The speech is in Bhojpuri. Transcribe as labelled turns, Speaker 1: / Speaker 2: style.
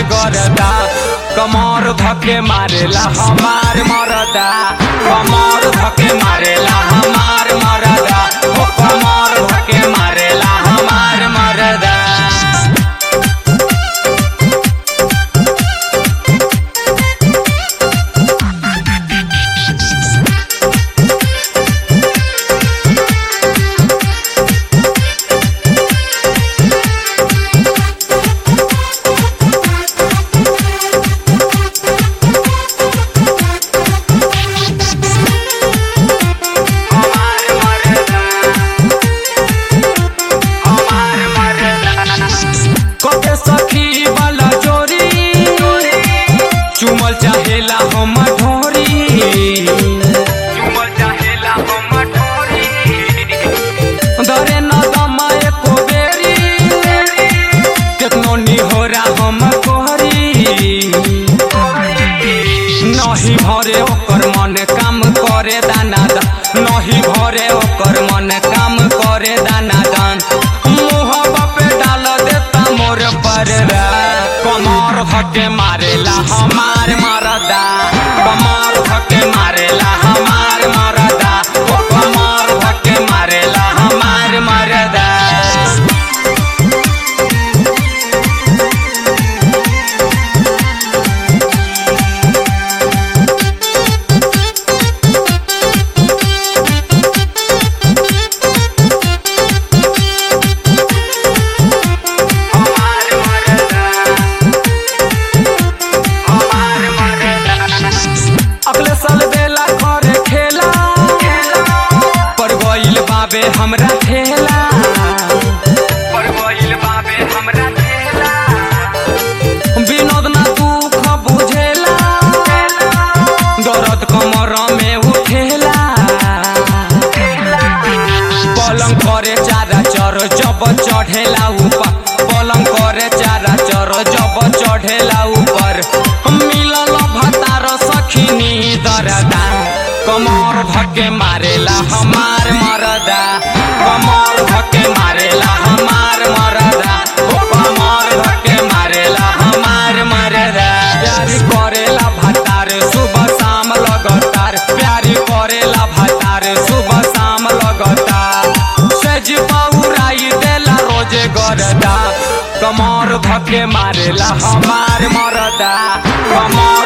Speaker 1: गरदा कमर धके मारेला हमार मरदा कमर धके मारेला हमार मरदा ओ कमर धके मारेला हमार मरदा कके सखी वाला जोरी चुमल चाहेला हम ढोरी चुमल चाहेला हम ढोरी दरे न दमा एको बेरी केतनो निहोरा हम कोहरी नही भरे ओकर मन काम करे दाना दान नही भरे ओकर मन काम करे दाना दान मुहबा पे डाल देता मोर पर कमर धके मारेला हमार मरदा कमर धके मारेला हमार मरदा ओ कमर धके मारेला हमार मरदा अगले साल बेला करे खेला पर गइल बाबे हमरा ठेला पर गइल बाबे हमरा ठेला विनोद ना दुख बुझेला दर्द कमर में उठेला पलंग करे चारा चर जब चढ़ेला ऊपर पलंग करे चारा चर जब चढ़ेला ऊपर मिलल भतार सखिनी दरदा कमर धके मारेला हमार मरदा कमर धके मारेला हमार मरदा ओ कमर धके मारेला हमार मरदा प्यारी करेला भतार सुबह शाम लगातार प्यारी करेला भतार सुबह शाम लगातार सज बहुराई देला रोजे गरदा कमर धके मारेला हमार मरदा कमर